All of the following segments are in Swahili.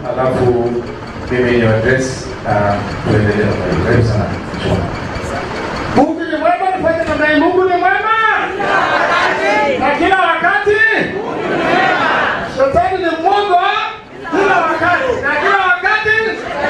alafu mimi ni address uh, tuendelee na mambo. Karibu sana. Mungu ni mwema, tufanye namna hii. Mungu ni mwema na kila wakati. Shetani ni mwongo kila wakati na kila wakati.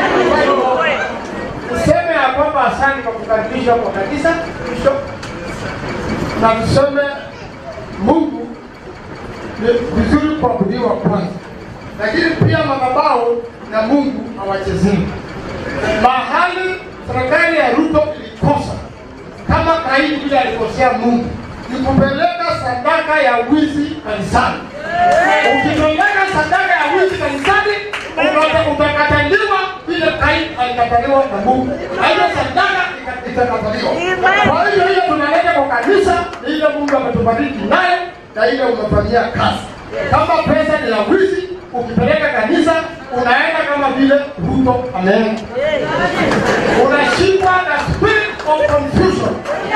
Tuseme ya kwamba asante kwa kukaribishwa kwa kanisa Bishop, na tuseme Mungu ni vizuri kuabudiwa kwanza, lakini pia madhabahu na Mungu hawachezei. Mahali serikali ya Ruto ilikosa kama Kaini vile alikosea Mungu ni kupeleka sadaka ya wizi kanisani. Ukipeleka sadaka ya wizi kanisani uta- utakataliwa vile Kaini alikataliwa na Mungu, na hiyo sadaka ika- itakataliwa. Kwa hiyo hiyo tunaleta kwa kanisa ni ile Mungu ametubariki nayo na ile umefanyia kazi. Kama pesa ni ya wizi, ukipeleka kanisa unaenda kama vile Ruto ameenda, unashikwa na spirit of confusion.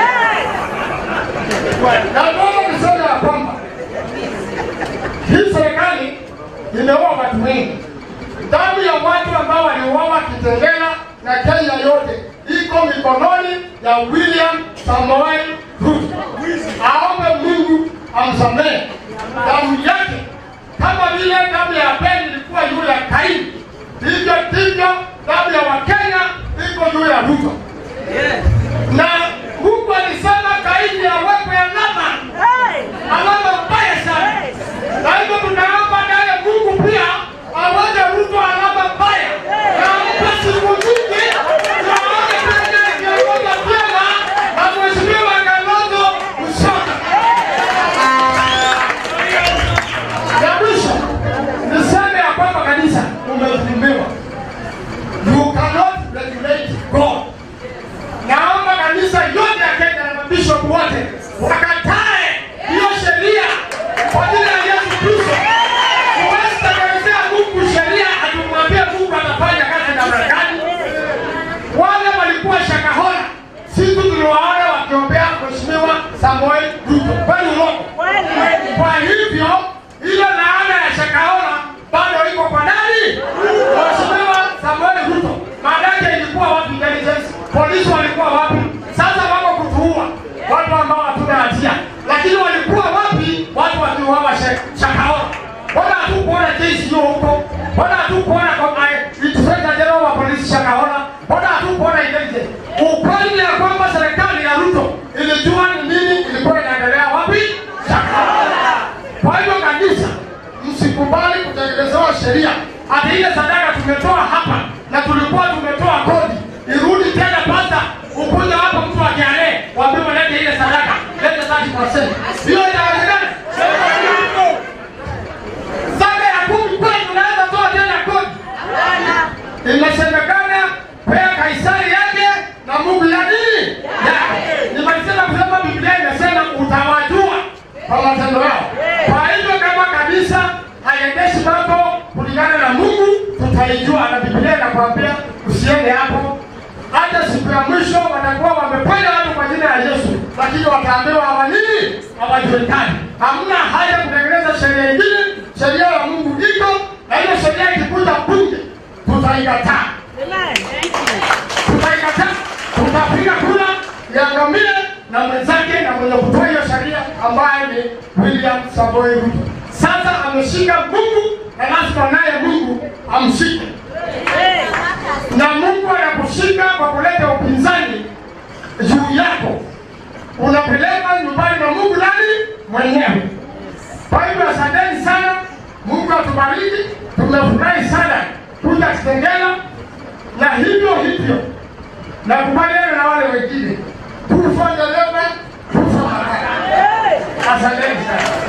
Na Mungu niseme ya kwamba hii serikali imeua watu wengi. Damu ya watu ambao waliuawa Kitengela na Kenya yote iko mikononi ya William Samoei Ruto. Aombe Mungu amsamehe damu yake, kama vile damu ya Abeli ilikuwa juu ya Kaini, hivyo ndivyo damu ya Wakenya iko juu ya Ruto na Mungu alisema Kaini awekwe alama, alama mbaya sana. Na hivyo tunaomba naye Mungu pia aweke Ruto alama mbaya, na ampe siku nyingi na aone tena akiongoza vyema na Mheshimiwa Kalonzo Musyoka. Ya mwisho niseme ya kwamba kanisa umedhulumiwa. You cannot regulate God. Naomba kanisa yote ya Kenya na mabishop wote wakatae hiyo sheria kwa jina la Yesu Kristo. Huwezi tekelezea Mungu sheria atumwambie Mungu anafanya kazi namna gani. Wale walikuwa Shakahola, sisi tuliwaona wakiombea Mheshimiwa Samoei Ruto, kweli urongo? Kwa hivyo ile laana ya Shakahola bado iko kwa nani? Mheshimiwa Samoei Ruto. Maana yake ilikuwa wapi intelligence? Polisi walikuwa wapi? Sasa wako kutuua watu ambao hatuna hatia, lakini walikuwa wapi watu wakiuawa Sha- Shakahola? Mbona hatukuona kesi hiyo huko? Mbona hatukuona kwa inspector general wa polisi Shakahola? Mbona hatukuona intelligence? Ukweli ni ya kwamba serikali ya Ruto ilijua ni nini ilikuwa inaendelea wapi? Shakahola. Kwa hivyo kanisa, msikubali kutengenezewa sheria ati ile sadaka tumetoa hapa na tulikuwa tumetoa kodi irudi tena pasta, ukuja hapa mtu akialee waambiwe walete ile sadaka, lete 30%. Hiyo inawezekana? Zaka ya kumi kweli unaweza toa tena kodi? Inasemekana pea Kaisari yake na Mungu ya nini? Yake. Nimalisema kusema Biblia imesema utawajua kwa matendo yao. Kwa hivyo kama kanisa haiendeshi mambo kulingana na Mungu, tutaijua na Biblia inakwambia usiende hapo. Hata siku ya mwisho watakuwa wameponya watu kwa jina la Yesu, lakini wataambiwa hawa nini? Hawajulikani. Hamna haja kutengeneza sheria ingine. Sheria ya Mungu iko, na hiyo sheria ikikuja bunge tutaikataa tutaikataa, tutapiga kura iangamie na mwenzake na mwenye kutoa hiyo sheria ambaye ni William Samoei Ruto. Sasa ameshika Mungu na lazima naye Mungu amshike, na Mungu anakushika kwa kuleta upinzani juu yako, unapeleka nyumbani na Mungu nani mwenyewe. Kwa hivyo asanteni sana, Mungu atubariki. Tumefurahi sana kuja Kitengela na hivyo hivyo nakubaliana na wale wengine, tufa dereva, tufa makara. Asanteni sana.